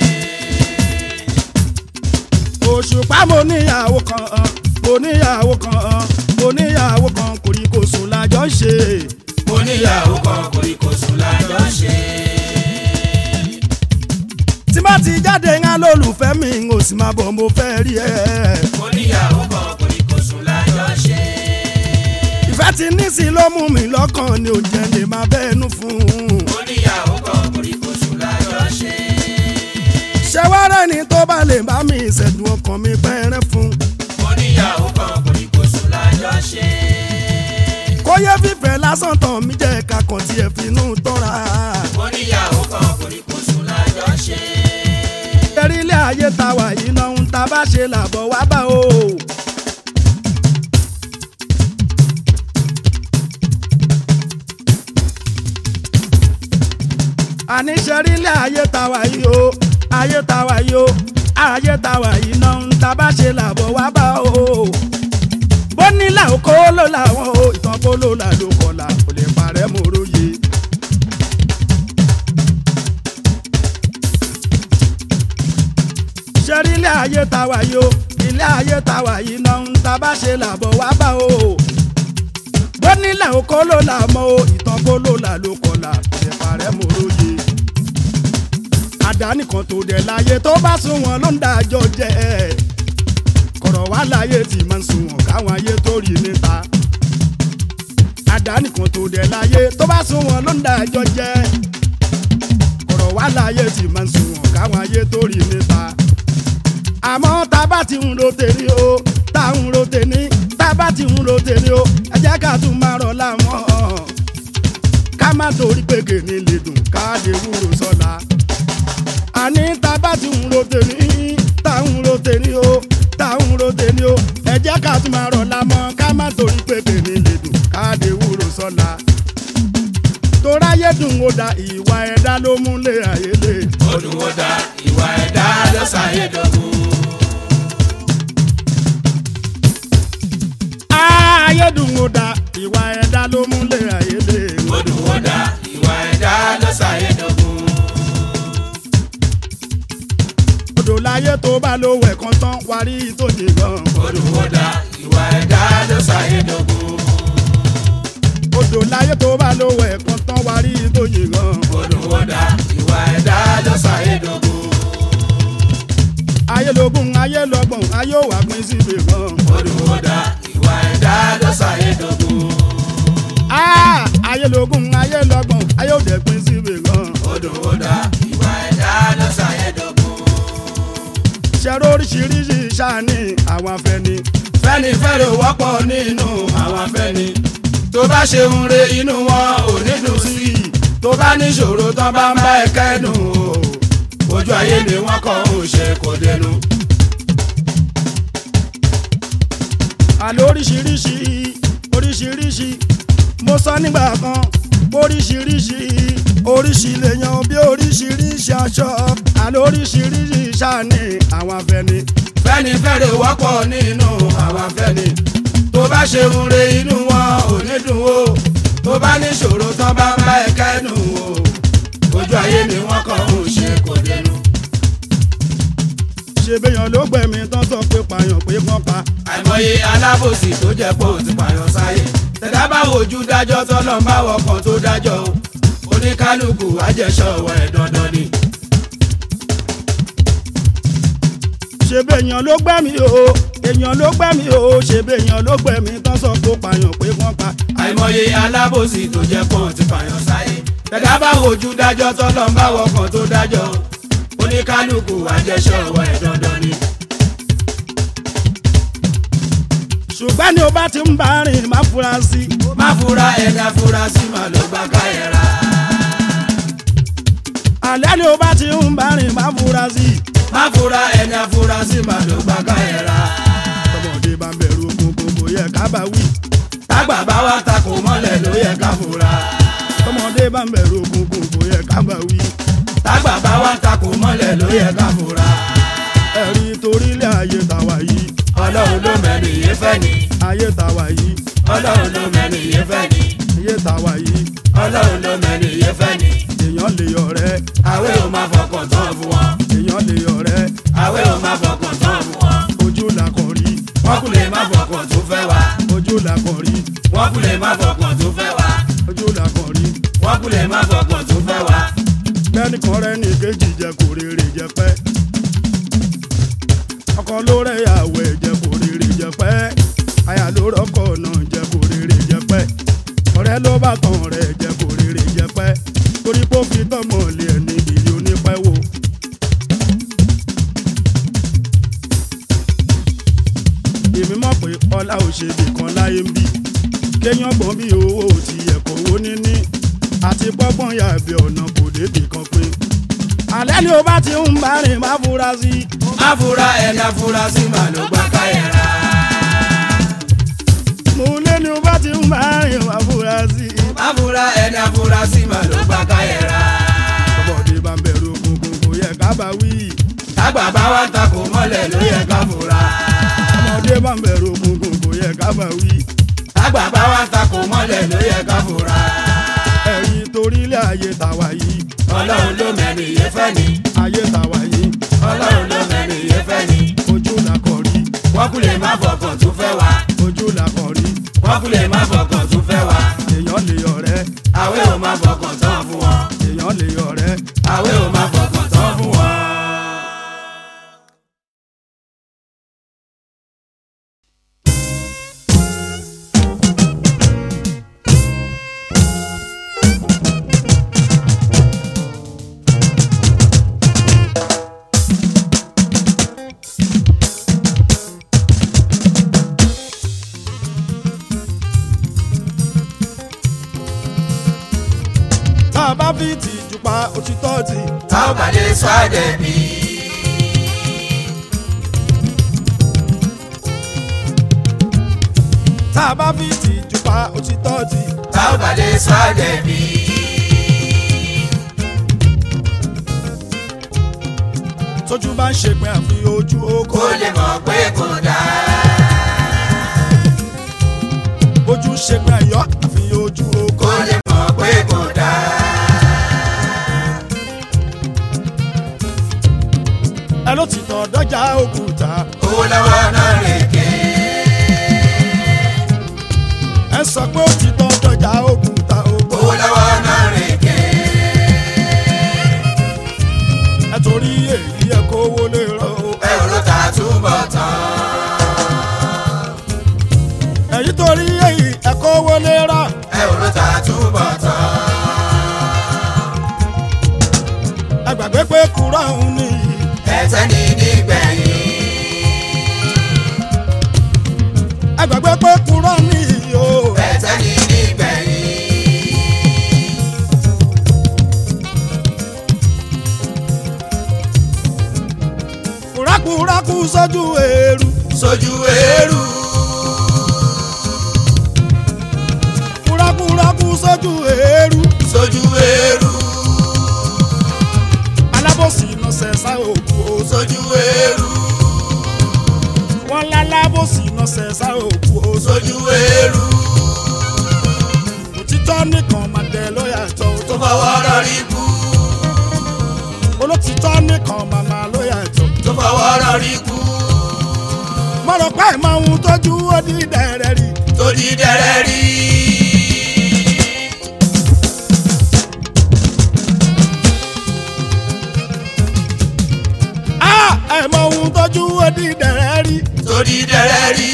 òṣùpá mo níyàwó kan mo níyàwó kan mo níyàwó kan kò ní kò sùn lájọ ń ṣe. mo níyàwó kan kòríkòsùn lájọ ń ṣe. tí bá ti jáde ń lólùfẹ́ mi n ò sì máa bọ̀ mo fẹ́ rí ẹ. mo níyàwó kan kòríkòsùn lájọ ń ṣe. ìfẹ́ ti ní sí ló mú mi lọ́kàn ni ò jẹ́ lè máa bẹ́ẹ̀nu fún un. mo níyàwó kan kòríkòsùn lájọ ń ṣe. ṣẹ́wárẹ́ ni tó bá lè bá mi ìṣẹ̀dùn ọkàn mi pẹ́ẹ́rẹ́ fún. mo níyàwó kan kòríkòsùn lájọ ń ṣe. kó yẹ fífẹ́ lásán tán mi jẹ́ ká kàn tiẹ̀ finú tọ́ra. mo níyàwó kan kòríkòsùn lájọ ń ṣe. ẹ̀rí ilé ayé ta wà yìí náà ń ta bá ṣe làbọ̀ wá bá o. àní ṣẹ̀rí ilé ayé ta wà yìí o ayé ta wà yìí o ayé ta wà yìí náà ń ta bá ṣe làbọ̀ wá bá o. bó nílà kó ló làwọn o ìtàn kó ló là ló kọlà kò lè parẹ́ mọ́ róye. ṣẹ́rí ilé ayé ta wà yìí o ilé ayé ta wà yìí náà ń ta bá ṣe làbọ̀ wá bá o. bó nílẹ̀ o kó ló là mọ́ o ìtàn kó ló là ló kọlà kò parẹ́ mọ́ róye. àdáni kan tó dẹ̀ láyé tó bá sún wọn ló ń dájọ́ jẹ́ kọ̀rọ̀ wá láyé tí máa ń sún wọn káwọn ayé tó rí níta. àdáni kan tó dẹ̀ láyé tó bá sún wọn ló ń dájọ́ jẹ́ kọ̀rọ̀ wá láyé tí máa ń sún wọn káwọn ayé tó rí níta àmọ́ tá a bá ti ń ro tèmi o tá a ń ro tèmi tá a bá ti ń ro tèmi o ẹ jẹ́ ká tún máa rọ̀ láwọn ká má torí pé kèmí lè dùn ká lè wúro sọ́la àní tá a bá ti ń ro tèmi tá a ń ro tèmi o tá a ń ro tèmi o ẹ jẹ́ ká tún máa rọ̀ láwọn ká má torí pé kèmí lè dùn ká lè wúro sọ́la toráyé ayédùn ó da ìwà ẹ̀dá ló múlẹ̀ ayélé. Odùn ó da ìwà ẹ̀dá ló ṣàyédògún. ayédùn ó da ìwà ẹ̀dá ló múlẹ̀ ayélé. Odùn ó da ìwà ẹ̀dá ló ṣàyédògún. odò láyé tó bá ló wẹ̀ kan tán wárí tó jì gan. Odùn ó da ìwà ẹ̀dá ló ṣàyédògún. odò láyé tó bá ló wẹ̀ kan tán wárí tó jì gan. Odùn ó da ìwà ẹ̀dá ló ṣàyédògún. ayé lógún ayé lọ́gbọ̀n ayé ò wá pín síbi kan. Odùn ó da ìwà ẹ̀dá ló ṣàyédògún. Ah, ayé lógún ayé lọ́gbọ̀n ayé ò dẹ̀ pín síbi kan. Odùn ó da ìwà ẹ̀dá ló ṣàyédògún. ṣẹ́rọ oríṣiríṣi ṣáàní àwọn afẹ́ni. fẹ́ni fẹ́rẹ̀ wọ́pọ̀ nínú àwọn afẹ́ni tó bá ṣe ń re inú wọn ò ní dùn sí i tó bá níṣòro tán bá ń bá ẹ kẹ́dùn o ojú ayé ni wọ́n kàn ń ṣe kò dénú. àlọ́ oríṣiríṣi oríṣiríṣi mo sọ nígbà kan oríṣiríṣi oríṣi lèèyàn bí oríṣiríṣi aṣọ àlọ́ oríṣiríṣi ṣáàní àwọn afẹ́ni. fẹ́ni fẹ́rẹ̀ wọ́pọ̀ nínú àwọn afẹ́ni tó bá ṣe ń re inú wọn ò ní dùn o tó bá níṣòro tán bá ń bá ẹ kẹ́dùn o ojú ayé ni wọ́n kàn ń ṣe kò dénú. ṣe béèyàn ló gbẹ̀mí tán sọ pé pààyàn pé wọ́n pa. àìmọye alábòsí tó jẹ́ pé ó ti pààyàn sáyé tẹ̀dá bá wojú dájọ́ tọ́lọ́ ń bá wọkàn tó dájọ́ o oníkálukú àjẹsọ̀wọ́ ẹ̀ dandan ni. ṣe béèyàn ló gbẹ̀mí o èèyàn ló gbẹ̀mí o ṣe béèyàn ló gbẹ̀mí tán sọ pé pààyàn pé wọ́n pa. àìmọye alábòsí tó jẹ́ pé ó ti pààyàn sáyé tẹ̀dá bá wojú dájọ́ tọ́lọ́ ń bá wọkàn tó dájọ́ o oníkálukú àjẹsọ̀wọ́ ẹ̀ dandan ni. ṣùgbọ́n ní o bá ti ń bá rìn má fura sí i. má fura ẹ̀dá fura sí màá ló gbá káyẹ̀rá. àlẹ́ ni o bá ti ń bá rìn má fura sí i. má fura ẹ̀dá fura sí màá ló gbá káyẹ̀rá. tọmọdé bá ń bẹ̀rù òkùnkùn kò yẹ ká bá wí. tágbà bá wá takò mọ́lẹ̀ ló yẹ ká fura. tọmọdé bá ń bẹ̀rù òkùnkùn kò yẹ ká bá wí. tágbà bá wá takò mọ́lẹ̀ ló yẹ ká fura. ẹ̀rí torílẹ̀ ayé tàwa yìí ọlọ́run ló mẹ́rin yé fẹ́ ni. ayé tàwa yìí ọlọ́run ló mẹ́rin yé fẹ́ ni. ayé tàwa yìí ọlọ́run ló mẹ́rin yé fẹ́ ni. èèyàn lè yọ̀rẹ́ àwẹ̀ ò máa fọkàn tán fún wọn. èèyàn lè yọ̀rẹ́ àwẹ̀ ò máa fọkàn tán fún wọn. ojú làkàn rí wọ́n kú lè má fọkàn tó fẹ́ wa. ojú làkàn rí wọ́n kú lè má fọkàn tó fẹ́ wa. ojú làkàn rí wọ́n kú lè má fọkàn tó fẹ́ wa. kẹ́nìkan rẹ̀ ní kejì jẹ kò rèrè jẹ pẹ́ ọkọ ló rẹ̀ yàwó ẹ̀ jẹ kò rèrè jẹ pẹ́ aya ló rọ́kọ̀ náà jẹ kò rèrè jẹ pẹ́ ọ̀rẹ́ ló bá tàn rẹ̀ jẹ kò rèrè jẹ pẹ́ torí pé ó fi tọ́mọ̀ lé ẹni ìlú onípẹ́ wò. èmi mọ̀ pé ọlá ò ṣe bìkan láyé ń bì kéèyàn gbọ́n bí owó ò ti yẹ kó owó níní àti pọ́gbọ́n yàbí ọ̀nà kò débì kan pé. alẹ́ ni o bá ti ń bá rìn má fura sí i. má fura ẹ̀dá fura sí màá ló gbá káyẹ̀rá. mo lé ni o bá ti ń bá rìn má fura sí i. má fura ẹ̀dá fura sí màá ló gbá káyẹ̀rá. ọmọdé bá ń bẹ̀rù òkùnkùn kò yẹ ká bá wí. tágbà bá wá takò mọ́lẹ̀ ló yẹ ká fura. ọmọdé bá ń bẹ̀rù òkùnkùn kò yẹ ká bá wí. tágbà bá wá takò mọ́lẹ̀ ló yẹ ká fura. ẹ̀yin torílẹ̀ ayé tàwa yìí ọlọ́run ló mẹ́rin yé fẹ́ ni. ayé tàwa yìí ọlọ́run ló mẹ́rin yé fẹ́ ni. ojú làkàn rí wọ́n kú lè má fọkàn tó fẹ́ wa. ojú làkàn rí wọ́n kú lè má fọkàn tó fẹ́ wa. èèyàn lè yọ̀rẹ́ àwẹ̀ ò má fọkàn tán fún wọn. èèyàn lè yọ̀rẹ́ àwẹ̀ ò má fọkàn tán fún wọn. tá a bá fi tìjú pa òtítọ́ tì tá ò bá lè sọ àdẹ̀bí. tá a bá fi tìjú pa òtítọ́ tì tá ò bá lè sọ àdẹ̀bí. tójú bá ń ṣègbè àfi ojú kó oko lè mọ̀ pé kò dáa. ojú ṣègbè ẹ̀yọ́ àfi ojú oko kó lè mọ̀ pé kò dáa. ẹ ló ti tọ̀ dọ́jà òkúta owó lọ́wọ́ náà rèké. ẹ sọ pé ó ti tọ̀ dọ́jà òkúta oko owó lọ́wọ́ náà rèké. ẹ torí èyí ẹ kówó lè rọ o ẹ ò ló ta túbọ̀ tán. èyí torí èyí ẹ kówó lè rọ ẹ ò ló ta túbọ̀ tán. ẹ gbàgbé pé kúrọ̀ òun nìyí ẹ̀tẹ́ ní nígbẹ̀yìn. ẹ gbàgbé pé kúrọ̀ nìyí o ẹ̀tẹ́ ní nígbẹ̀yìn. kúrákúrákú sójú èrú sójú eérú. kúrákúrákú sójú èrú sójú eérú. alábòsí iná sẹ̀sà òkú o sójú eérú. wọn lálábòsí iná sẹ̀sà òkú o sójú eérú. òtítọ́ nìkan máa dẹ lóyà tó tó fọwọ́ rọrí kú. olótìtọ́ nìkan máa máa lóyà tó tó fọwọ́ rọrí kú. mọ̀rọ̀ pé ìmọ̀ ohun tójú ó di dẹ̀rẹ̀ rí tó di dẹrẹ́ rí. ẹ̀mọ̀ ohun tójú ó di dẹ̀rẹ̀ rí tó di dẹrẹ́ rí.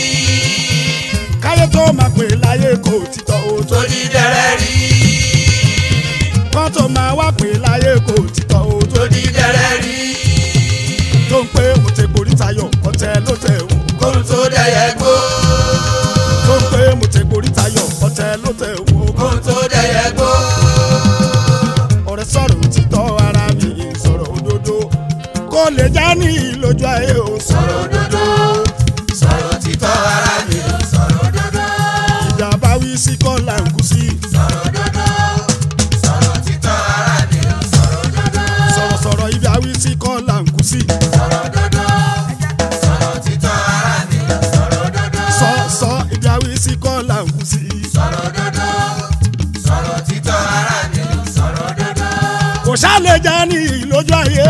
káyé tó máa pè láyé kò títọ́ o tó tó di dẹrẹ́ rí. kán tó máa wá pè láyé kò títọ́ o tó tó di dẹrẹ́ rí. tó ń pé mo ti borí tayọ̀ ọ̀tẹ̀ ló tẹ̀ wù kóhun tó dẹyẹ gbó. tó ń pé mo ti borí tayọ̀ ọ̀tẹ̀ ló tẹ̀ wù kóhun tó dẹyẹ gbó. ọ̀rẹ́ sọ̀rọ̀ òtítọ́ ara mi sọ̀rọ̀ òdodo kó lè já ní ìlójú ayé o sọ̀rọ̀ òdodo. sọ̀rọ̀ títọ́ ara mi. sọ̀rọ̀ òdodo. ìjà bá wí sí kọ́là ń kú sí sọ̀rọ̀ òdodo. sọ̀rọ̀ títọ́ ara mi. sọ̀rọ̀ òdodo. sọ̀rọ̀sọ̀rọ̀ ibi àwí sí kọ́là ń kú sí sọ̀rọ̀ òdodo. sọ̀rọ̀ títọ́ ara mi. sọ̀rọ̀ òdodo. sọ sọ ibi àwí sí kọ́là ń kú sí sọ̀rọ̀ òdodo. sọ̀rọ̀ títọ́ ara mi. sọ̀rọ̀ òdodo. kò ṣá lè já ní ìlójú ayé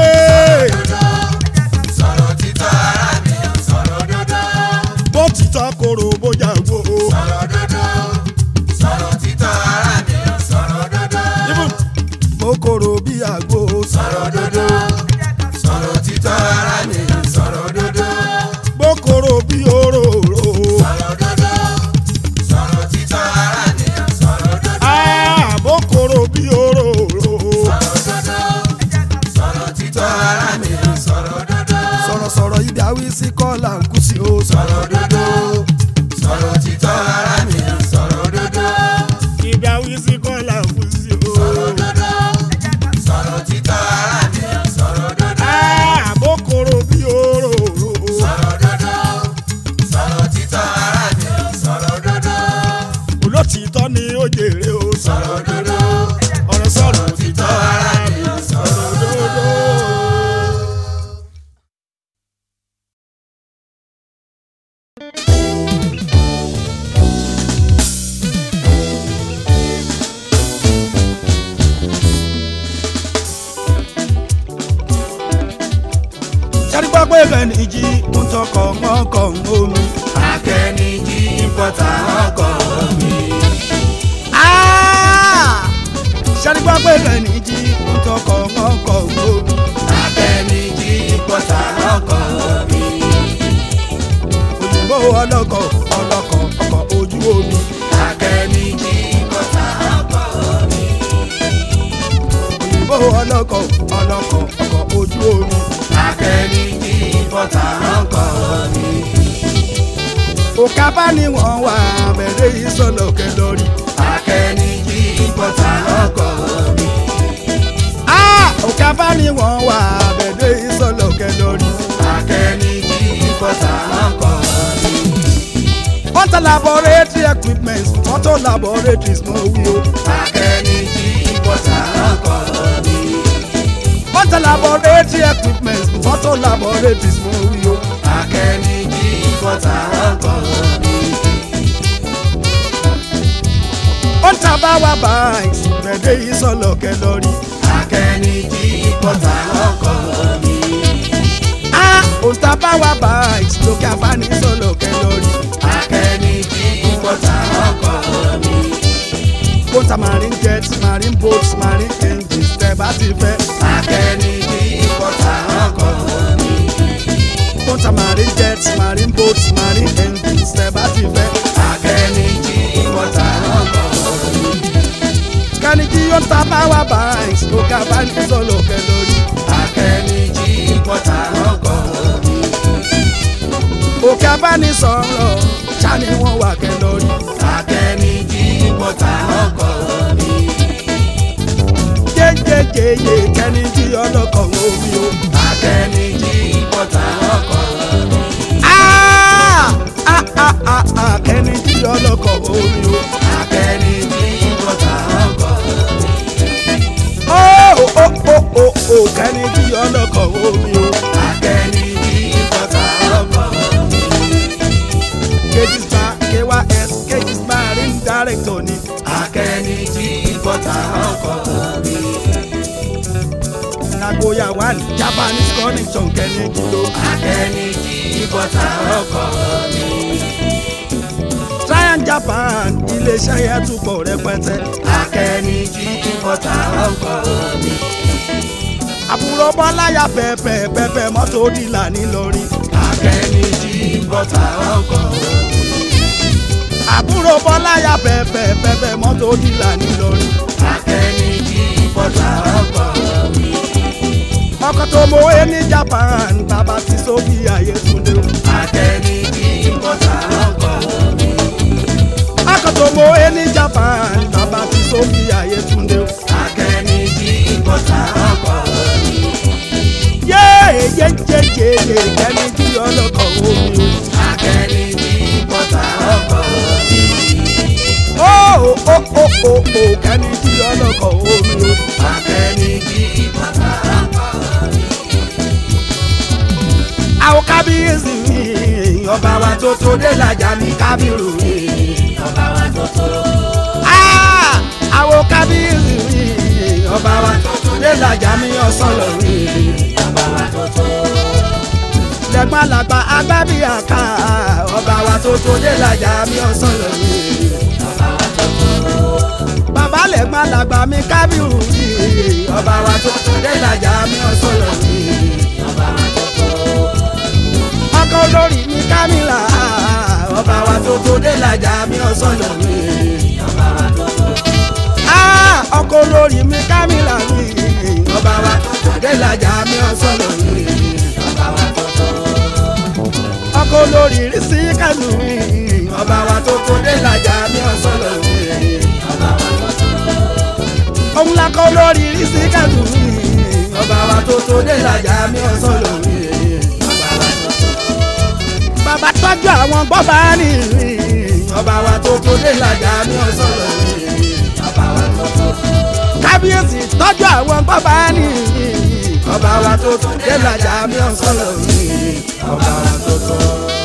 sọ̀rọ̀ títọ́ ara mi. sọ̀rọ̀ òdodo. bó títọ́ koro bójá gbó sọ̀rọ̀ òdodo. sọ̀rọ̀ títọ́ ara mi. sọ̀rọ̀ òdodo. ibùn mo koro bí àgbo sọ̀rọ̀ òdodo. sọ̀rọ̀ títọ́ ara mi. sọ̀rọ̀ òdodo. bó koro bí òróró sọ̀rọ̀ òdodo. sọ̀rọ̀ títọ́ ara mi. sọ̀rọ̀ òdodo. Ah, bó koro bí òróró sọ̀rọ̀ òdodo. sọ̀rọ̀ títọ́ ara mi. sọ̀rọ̀ òdodo. sọ̀rọ̀sọ̀rọ̀ ibi àwí sí kọ́là ń kú sí o sọ̀rọ̀ òdodo. sọ̀rọ̀ títọ́ ara mi. sọ̀rọ̀ òdodo. ibi àwí sí kọ́là ń kú sí o sọ̀rọ̀ òdodo. sọ̀rọ̀ títọ́ ara mi. sọ̀rọ̀ òdodo. Ah, bó koro bí òróró sọ̀rọ̀ òdodo. sọ̀rọ̀ títọ́ ara mi. sọ̀rọ̀ òdodo. olótìtọ́ ni ó jèrè o sọ̀rọ̀ òdodo. ọ̀rẹ́ sọ̀rọ̀ títọ́ ara mi. sọ̀rọ̀ òdodo. sẹ́ni gbọ́ pé bẹ́ẹ̀ni jí ń tọkọ̀ mọ́kọ̀ omi. akẹ́nìjì ìpọ́tà ọkọ̀ mi. sẹ́ni gbọ́ pé bẹ́ẹ̀ni jí ń tọkọ̀ mọ́kọ̀ omi. akẹ́nìjì ìpọ́tà ọkọ̀ mi. òyìnbó ọlọ́kọ̀ ọlọ́kọ̀ ọkọ̀ ojú omi. akẹ́nìjì ìpọ́tà ọkọ̀ mi. òyìnbó ọlọ́kọ̀ ọlọ́kọ̀ ọkọ̀ ojú omi. akẹ́nìjì ìpọ́tà ọkọ̀ mi. òkà bá ní wọ́n wà bẹ̀rẹ̀ ìsọ̀lọ̀kẹ́ lórí. akẹ́nìjì ìpọ́tà ọkọ̀ mi. òkà bá ní wọ́n wà bẹ̀rẹ̀ ìsọ̀lọ̀kẹ́ lórí. akẹ́nìjì ìpọ́tà ọkọ̀ mi. wọ́n ta laboratory equipment wọ́n tó laboratories mọ́ wí o. akẹ́nìjì ìpọ́tà ọkọ̀ mi. wọ́n better laboratory equipment photo laboratories mo wí o. akẹ́ni jí ìkọta ọkọ̀ mi. ó ń ta báwa báyìí gbẹ̀dẹ̀ yìí sọ̀lọ̀ kẹlọ́rí. akẹ́ni jí ìkọta ọkọ̀ mi. a ó ń ta báwa báyìí lókè àfáàní sọ̀lọ̀ kẹlọ́rí. akẹ́ni jí ìkọta ọkọ̀ mi. ó ń ta marine jet marine boat marine engines tẹ́ bá ti fẹ́. akẹ́ni jí ìkọta ọkọ̀ mi. ó ń ta marine jet marine boat marine engines tẹ́ bá ti fẹ́. akẹ́ni jí ìkọta ọkọ̀ mi. kẹ́ni kí ó ń ta báwa báyìí lókè àfáàní sọ̀lọ̀ kẹlọ́rí. akẹ́ni jí ìkọta ọkọ̀ mi. òkè abánisọ̀rọ̀ ṣáni wọ́n wà kẹlọ́rí. akẹ́ni jí ìkọta ọkọ̀ mi. jẹjẹjẹyẹ kẹ́ni kí ọlọ́kọ̀ omi o. akẹ́ni jí ìkọta ọkọ̀ mi. Ah! Ah, ah, ah, ah, kẹ́ni kí ọlọ́kọ̀ omi o. akẹ́ni jí ìkọta ọkọ̀ mi. Ó ó ó ó ó kẹ́ni kí ọlọ́kọ̀ omi o. akẹ́ni jí ìkọta ọkọ̀ mi. Kejì spa KYS Kejì spa ring director ni. akẹ́ni jí ìkọta ọkọ̀ mi. Nagoya one Japanese connection kẹ́ni kí o. akẹ́ni jí ìkọta ọkọ̀ mi. Trian Japan iléeṣẹ́ yẹn tún pọ̀ rẹpẹtẹ. akẹ́ni jí ìkọta ọkọ̀ mi. Àbúrò Bọ́láyà pẹ̀pẹ̀ pẹ̀pẹ̀ mọ́tò dìlà nílọrin. akẹ́ni jí ìkọta ọkọ̀ mi. Àbúrò Bọ́láyà pẹ̀pẹ̀ pẹ̀pẹ̀ mọ́tò dìlà nílọrin. akẹ́ni jí ìkọta ọkọ̀ mi. ọkọ tó mọwé ní Japan bàbá ti sóbì Ayétúndé o. akẹ́ni jí ìkọta ọkọ̀ mi. ọkọ tó mọwé ní Japan bàbá ti sóbì Ayétúndé o. akẹ́ni jí ìkọta ọkọ̀ mi. yéé yéjéjéjé kẹ́ni tí ọlọ́kọ̀ omi akẹ́ni jí ìkọta ọkọ̀ mi. o. ó ó ó ó ó kẹ́ni tí ọlọ́kọ̀ omi o. akẹ́ni jí ìkọta ọkọ̀ mi. àwọn kábíyèsí mi ọba wa tó tó dé làjà ní kábírù mi. ọba wa tó tó. Ah, àwọn kábíyèsí mi ọba wa tó tó dé làjà mi ọ̀sán lọ mi. ọba wa tó tó. lẹ́gbọ́n làgbà agbábí àká ọba wa tó tó dé làjà mi ọ̀sán lọ mi. ọba wa tó tó. bàbá lẹ́gbọ́n làgbà mi kábírù mi ọba wa tó tó dé làjà mi ọ̀sán lọ mi. ọba wa tó tó. ọkọ olórí mi kámìlà ọba wa tó tó dé làjà mi ọ̀sán lọ mi. ọba wa tó tó. Ah, ọkọ olórí mi kámìlà mi ọba wa tó tó dé làjà mi ọ̀sán lọ mi. ọba wa tó tó. ọkọ olórí rí sí kánú mi ọba wa tó tó dé làjà mi ọ̀sán lọ mi. ọba wa tó tó. òun la kọ́ lórí rísí kẹ́lù mi ọba wa tó tó dé làjà mi ọ̀sán lórí. ọba wa tó tó. bàbá tọ́jú àwọn gbọ́bà ní ọba wa tó tó dé làjà mi ọ̀sán lórí. ọba wa tó tó. kábíyèsí tọ́jú àwọn gbọ́bà ní ọba wa tó tó dé làjà mi ọ̀sán lórí. ọba wa tó tó.